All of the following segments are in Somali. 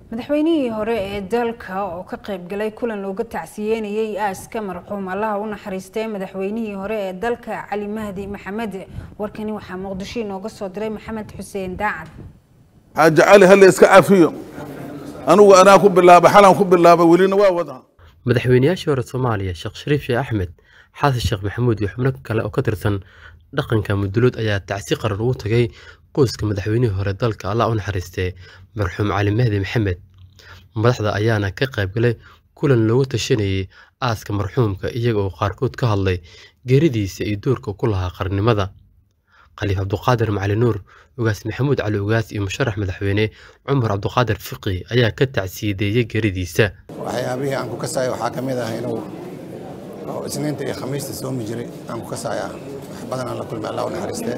madaxweynihii hore ee dalka oo ka qaybgalay kulan looga tacsiyeynayay aaska marxuum allaha u naxariistay madaxweynihii hore ee dalka cali mahdi maxamed warkani waxaa muqdisho inooga soo diray maxamed xuseen daacad xaaji cali halle iska cafiyo anugu anaa ku bilaaba xalan ku bilaaba welina waa wadaa madaxweynayaashii hore soomaaliya sheekh shariif sheekh axmed xasan sheekh maxamuud iyo xubno kale oo ka tirsan dhaqanka mudulood ayaa tacsi qaran ugu tagay qoyska madaxweynihii hore dalka allah u naxariistee marxuum cali mahdi maxamed madaxda ayaana ka qaybgalay kulan looga tashanayay aaska marxuumka iyaga oo qaarkood ka hadlay geeridiisa iyo doorka ku lahaa qarnimada khaliif cabduqaadir macali nuur ugaas maxamuud cali ugaas iyo musharax madaxweyne cumar cabduqaadir fiqi ayaa ka tacsiyadeeyey geeridiisa waxyaabihii aan ku kasaayo waxaa ka mid ah inuu isniinta iyo khamiista soomi jiray aan ku kasaaya wax badan aan la kulmay allah u naxariistee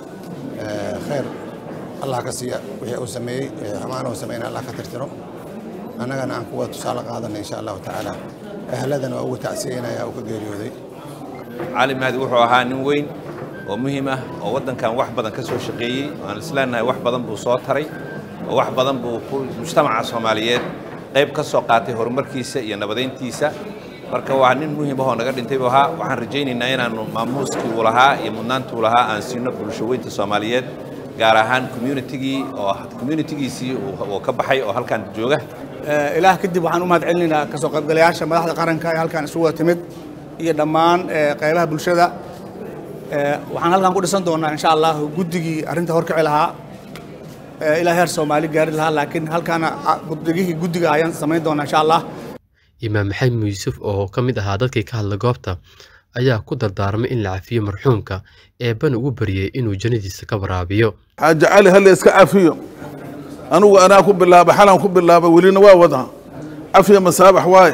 khayr allah ka siiya wixii uu sameeyey xumaan uu sameeyna allah ka tirtiro annagana aan kuwa tusaale qaadana insha allahu tacaala ahladana waa ugu tacsiyeynaya uu ka geeriyooday cali mahdi wuxuu ahaa nin weyn oo muhiim ah oo waddankan wax badan ka soo shaqeeyey aan isleenahay wax badan buu soo taray oo wax badan buu mujtamaca soomaaliyeed qayb ka soo qaatay horumarkiisa iyo nabadayntiisa marka waa nin muhiim ahoo naga dhintay buu ahaa waxaan rajaynaynaa inaannu maamuuskii uu lahaa iyo mudnaantii uu lahaa aan siino bulsho weynta soomaaliyeed gaar ahaan communitigii oo communitigiisii uu ka baxay oo halkan jooga ilaah kadib waxaan u mahad celinaynaa kasoo qaybgalayaasha madaxda qaranka ee halkan isugu wada timid iyo dhammaan qaybaha bulshada waxaan halkan ku dhisan doonaa insha allah guddigii arrinta horkici lahaa ilaa heer soomaali gaari lahaa laakiin halkaana guddigihii guddiga ayaan samayn doonaa insha allah imaam maxamed yuusuf oo ka mid ahaa dadkii ka hadla goobta ayaa ku dardaarmay in la cafiyo marxuumka eebbana ugu baryay inuu jannadiisa ka waraabiyo xaaji cali halle iska cafiyo anugu anaa ku bilaaba xalan ku bilaaba welina waa wadaa cafiya masaabax waaye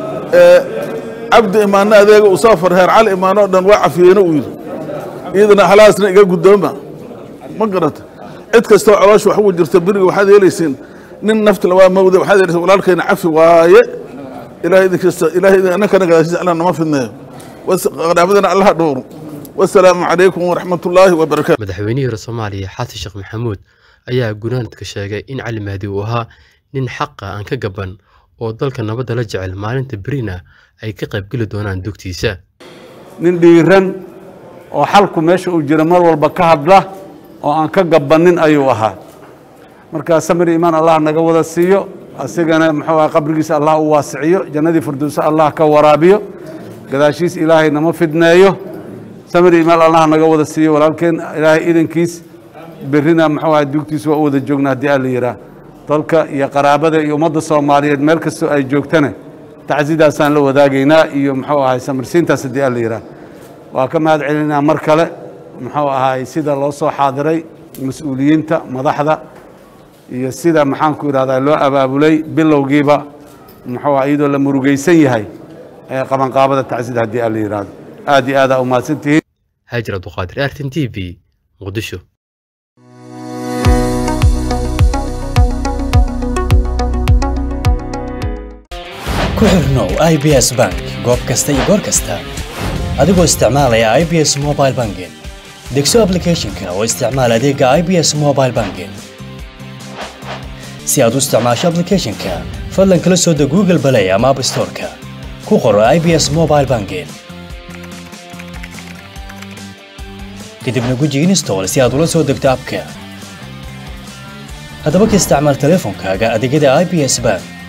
cabdi imaanna adeega uu soo farheer cali imaanoo dhan waa cafiyeyna uu yidhi iyadana halaasna iga guddooma ma garata cid kastoo caloosha wax ugu jirta beriga waxaad yeelaysiin nin naftala waa mawda waxaad yeelaysiin walaalkayna cafi waaye ilaahay idinkasta ilaahay inankana gadaashiisa allah nama fidneeyo qaraabadana allaha dhowro wasalaamu calaykum waraxmatullaahi wabarakaatu madaxweynihii hore soomaaliya xasan sheekh maxamuud ayaa gunaanadka sheegay in cali mahdi uu ahaa nin xaqa aan ka gaban oo dalka nabadda la jecel maalinta berina ay ka qaybgeli doonaan dugtiisa nin dhiiran oo xalku meesha uu jira mar walba ka hadla oo aan ka gabannin ayuu ahaa markaa samir iimaan allah naga wada siiyo asigana muxuu aha qabrigiisa allah u waasiciyo jannadii firdowse allah ka waraabiyo gadaashiis ilaahay nama fidneeyo samir iimaan allah naga wada siiyo walaalkeen ilaahay idankiis berrina muxuu aha dugtiisa waa u wada joogna haddii alla yidhaah dalka iyo qaraabada iyo ummadda soomaaliyeed meel kastoo ay joogtana tacsidaasaan la wadaagaynaa iyo muxuu ahay samirsiintaas haddii alla yidhaah waa ka mahad celinaa mar kale muxuu ahaay sida loo soo xaadiray mas-uuliyiinta madaxda iyo sida maxaanku idhahdaa loo abaabulay bilowgiiba muxuu ah iyadoo la murugaysan yahay ee qabanqaabada tacsida haddii alla yidhaahdo aad iyo aad aa u mahadsantihiin haajir abduqaadir artin t v muqdisho ku xirnow i b s bank goob kasta iyo goor kasta adigoo isticmaalaya i b s mobile banking degso ablicathonka oo isticmaal adeega i b s mobile banking si aad u isticmaasho ablicathonka fadlan kala soo deg google balay ama app storeka ku qoro i b s mobile banking kadibna guji install si aad ula soo degto abka haddaba ka isticmaal teleefonkaaga adeegyada i b s bank